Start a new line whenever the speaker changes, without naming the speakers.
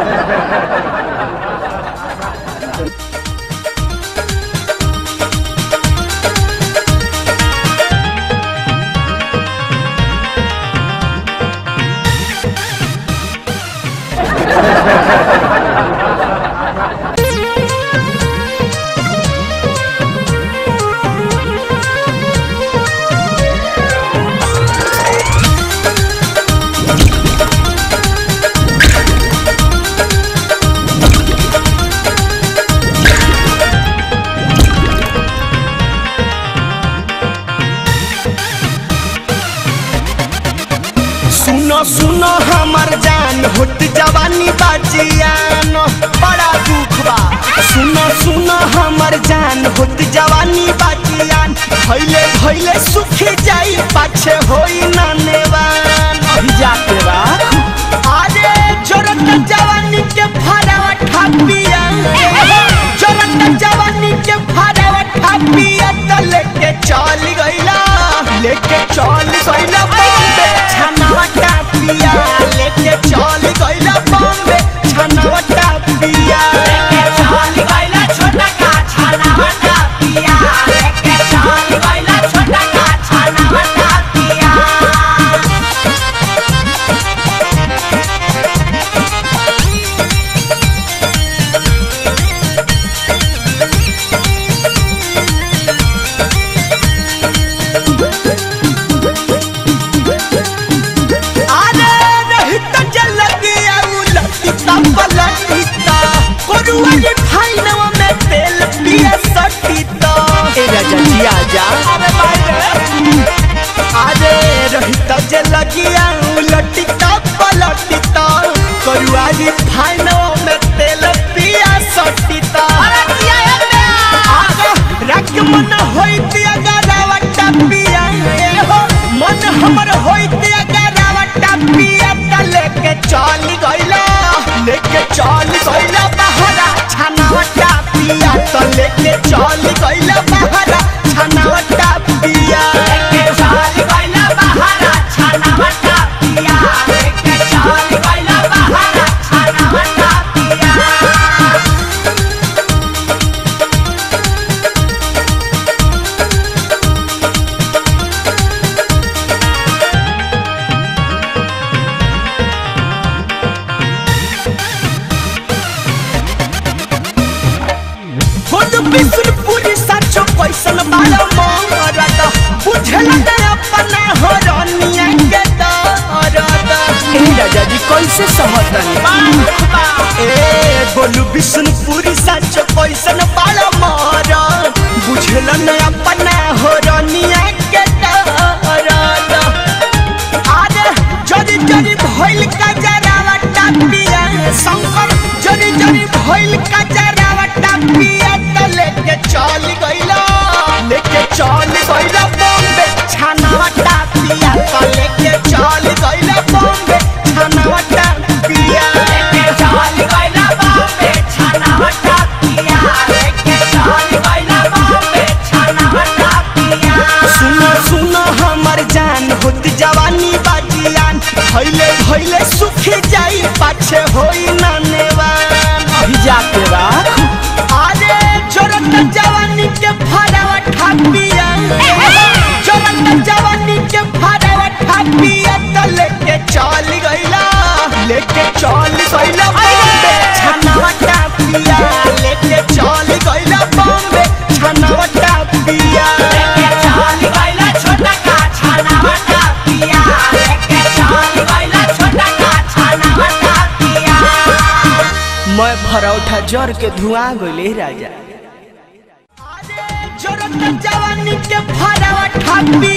सुनो सुनो हमर जान होत जवानी बाजियान बड़ा दुख बा सुनो सुनो हमर जान होत जवानी बाजियान भैले भैले सुख जाई पाछे होई ना नेवान अभी जाके बा अरे जोरत जवानी के फरावा ठापिया जोरत जवानी के फरावा ठापिया त लेके चल गइला लेके चल गइला बॉम्बे छनावा टापिया लेके चल गइला बॉम्बे छनावा टापिया लेके चल गइला छोटा का छनावा टापिया लेके चल गइला छोटा का छनावा टापिया अरे रहित जल गया उलटिता पलटिता कोरुआली फाइनवा में तेल पिए सटिता ए राजा जी आजा अरे भाई अरे रहित जल गया उलटिता पलटिता कोरुआली फाइनवा में तेल पिए सटिता अरे किया आगा रख मन होइत अगर रावटा पिया ए हो मन हमर होइत अगर रावटा पिया त लेके चल गइला लेके चल गइला बहरा छनावटा पिया त लेके चल गइला बहरा छनावटा पिया लेके चल गइला बहरा छनावटा पिया लेके चल गइला बहरा छनावटा पिया खुद बिसुरपुरी सचो कैसन बाला मरद बुझल न अपना हरनिया के दरद ए राजा जी कैसे समझनी ए बोलू बिसुरपुरी सचो कैसन बाला मरद बुझल न अपना हरनिया के दरद अरे जरी जरी भइल का जरावा टापिया शंकर जरी जरी भइल का जरावा टापिया त लेके चल गइला लेके चल गइला बॉम्बे छानावा टापिया त लेके चल गइला बॉम्बे छानावा टापिया लेके चल गइला बॉम्बे छानावा टापिया लेके चल गइला बॉम्बे छानावा टापिया सुनो सुनो हमर जान होत जवानी बाजियान भइले भइले सुख जाई पाछे होई ना नेवान अभी जाके बा अरे जोरत जवानी के फरावा ठापिया जोरत जवानी के फरावा ठापिया त लेके चल गइला लेके चल गइला बॉम्बे छनावा टापिया लेके चल गइला बॉम्बे छनावा टापिया लेके चल गइला छोटा का छनावा टापिया लेके चल गइला छोटा का छनावा टापिया मैं भरौठा जर के धुआं गइले राजा अरे जोरत जवानी के फरावा ठापी